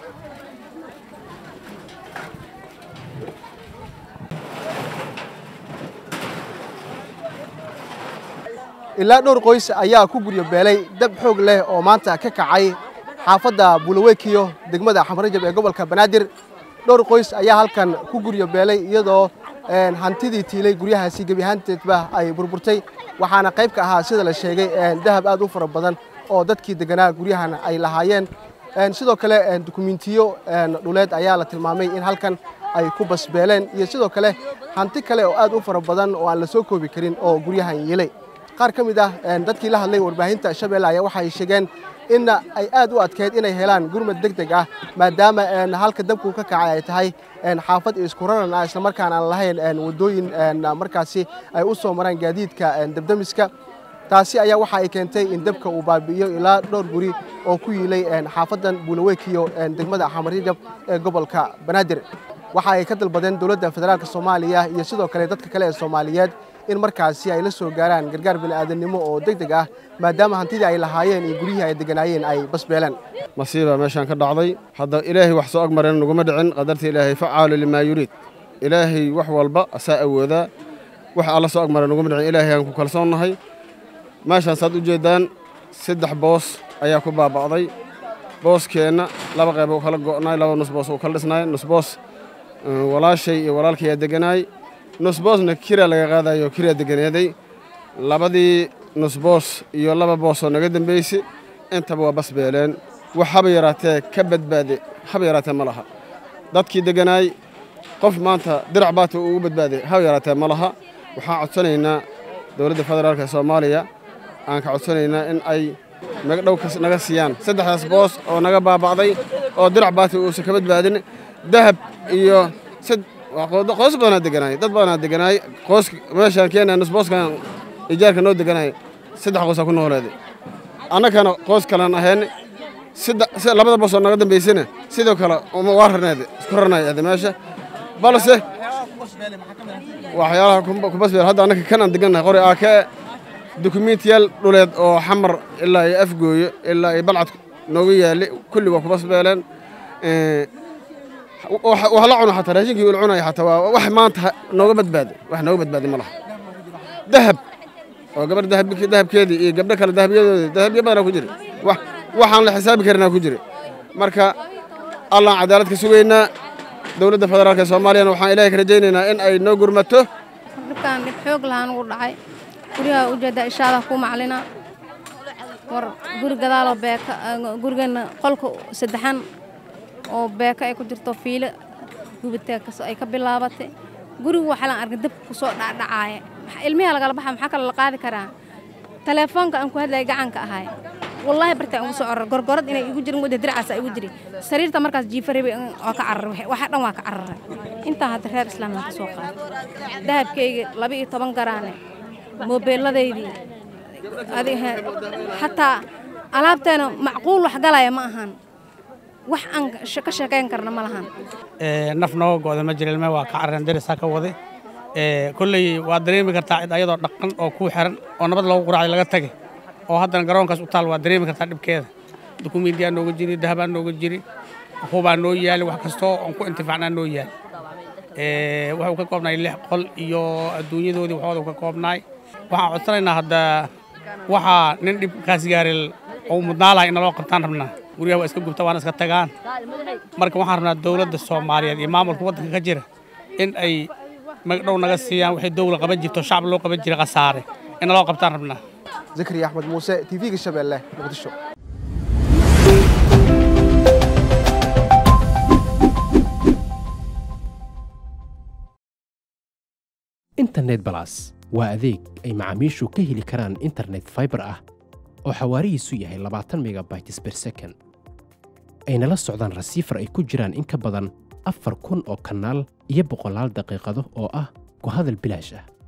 ilaa dhowr qoys ayaa ku guryo beelay dab xoog leh oo maanta ka kacay xaafadda buulawekiyo degmada xamarajab ee gobolka banaadir dhowr qoys ayaa halkan ku guryo beelay iyadoo hantidii tiilay guryahaasi gebi ahaanteedba ay burburtay waxaana qayb ka ahaa sida la sheegay dahab aad u fara badan oo dadkii deganaa guryahan ay lahaayeen sidoo kale dukumentiyo dhuleed ayaa la tilmaamay in halkan ay ku basbeeleen iyo sidoo kale hanti kale oo aad u fara badan oo aan la soo koobi karin oo guryahan yeelay qaar ka mid ah dadkii la hadlay warbaahinta shabeelle ayaa waxay sheegeen in ay aad u adkeyd inay helaan gurmad deg deg ah maadaama halka dabku ka kacay ay tahay xaafad isku raran ah islamarkaan aan lahayn waddooyin markaasi ay u soo maraan gaadiidka dabdamiska taasi ayaa waxa ay keentay in dabka uu baabi'iyo ilaa dhowr guri oo ku yiilay xaafaddan buulawekiyo degmada xamarjab ee gobolka banaadir waxa ay ka dalbadeen dowladda federaalk soomaaliya iyo sidoo kale dadka kale ee soomaaliyeed in markaasi ay la soo gaaraan gargaar bini'aadanimo oo deg deg ah maadaama hantidii ay lahaayeen iyo guryihii ay deganaayeen ay basbeeleen masiibaa meeshaan ka dhacday hadda ilaahay wax soo agmareen naguma dhicin qadarta ilaahay facaalu limaa yuriid ilaahay wax walba asaa awoodaa wax alla soo agmareen naguma dhicin ilaahay aan ku kalsoonnahay meeshaan saad u jeeddaan saddex boos ayaa ku baaba'day booskeenna laba qayb u kala go'naay laba nusboos uu kala dhisnaay nusboos walaashay iyo walaalkayaa deganaay nusboosna kira laga qaadayo kiraa deganeeday labadii nusboos iyo laba boosoo naga dambaysay intaba waa basbeeleen wax haba yaraatee ka badbaade haba yaraatee ma laha dadkii deganaay qof maanta dirac baata ugu badbaaday haba yaraatee ma laha waxaan codsanaynaa dowladda federaalk ee soomaaliya aan ka codsanaynaa in ay magdhow naga siiyaan saddexdaas boos oo naga baaba'day oo dirac baata uusan ka badbaadin dahab iyo qoys badanaa deganaay dad badanaa deganaay qoys meeshaan keena nusbooskan ijaarka noo deganaay saddex qoysaa ku nooleeday annagana qoys kalaan ahayn labada boos oo naga dambaysana sidoo kale waa rarneed isku rarnay ade meesha balse waxyaalaha kubasbeel hadda annaka kan aan degannahay qori aakee dukumentiyaal dhuleed oo xamar ilaa iyo afgooyo ilaa iyo balcad nooga yaali kulli waa kubasbeeleen wax la cuno xataa raashinkii ula cunaya xataa waa wax maanta nooga badbaaday wax nooga badbaaday ma laha dahab oo gabar dahabkeedii iyo gabdho kale dahabyadoodii dahabyo badanaa ku jira waxaan la xisaabi karinaa ku jira marka allaan cadaalad ka sugaynaa dowladda federaalk ee soomaaliyana waxaan ilaahay ka rajaynaynaa in ay noo gurmato dhibkaan dhib xoog lahaan ugu dhacay guryaha ujeedda ishaada ku maclina war guri gadaaloo beeka gurigeenna qolka saddexan oo beeka ay ku jirto fiilo gubitee ay ka bilaabatay gurigu waxaa laan arkay dabka ku soo dhacdhacaaya ilmiha lagala baxa maxaa kale la qaadi karaa teleefoonka aan ku hadlayay gacanka ahay wallaahi bartaa ugu soo corar gorgorad inay igu jirin wadda diracaasa igu jiri sariirta markaas jiifarebe waa ka cararay waxa dhan waa ka cararay intaa hadda reer islaamna ka soo qaaday dahabkayga laba iyo toban garaane moobeelladaydii xataa alaabteena macquul wax galaya ma ahan wax aan ka sheekayn karna ma lahan naf nooga go'da ma jira ilme waa ka carareen darisaa ka waday kolley waa dareemi kartaa cid ayadoo dhaqan oo kuu xiran oo nabad loogu quraacay laga tagay oo haddana garoonkaas u taal waa dareemi kartaa dhibkeeda dukumiintiyaa nooga jiri dahabaa nooga jiri hubaa noo yaali wax kastoo aan ku intifaacnaa noo yaali wuxuu ka koobnaay lix qol iyo adduunyadoodii waxooda ka koobnaay waxaan codsanaynaa hadda waxaa nin dhibkaas gaaril oo mudnaa lahay in naloo qabtaan rabnaa guryaha waa iska gubta waana iska tagaan marka waxaan rabnaa dowladda soomaaliyeed iyo maamulka waddanka ka jira in ay magdhow naga siiyaan waxay dowla qaban jirto shacab loo qaban jiray khasaare in naloo qabtaan rabnaa zakariya axmed muuse tv-ga shabeelle muqdisho internet balas waa adeeg ay macaamiishu ka heli karaan internet faibar ah oo xawaarihiisu yahay labaatan megabytes ber second ayna la socdaan rasiifar ay ku jiraan in ka badan afar kun oo kanaal iyo boqolaal daqiiqado oo ah ku hadal bilaash ah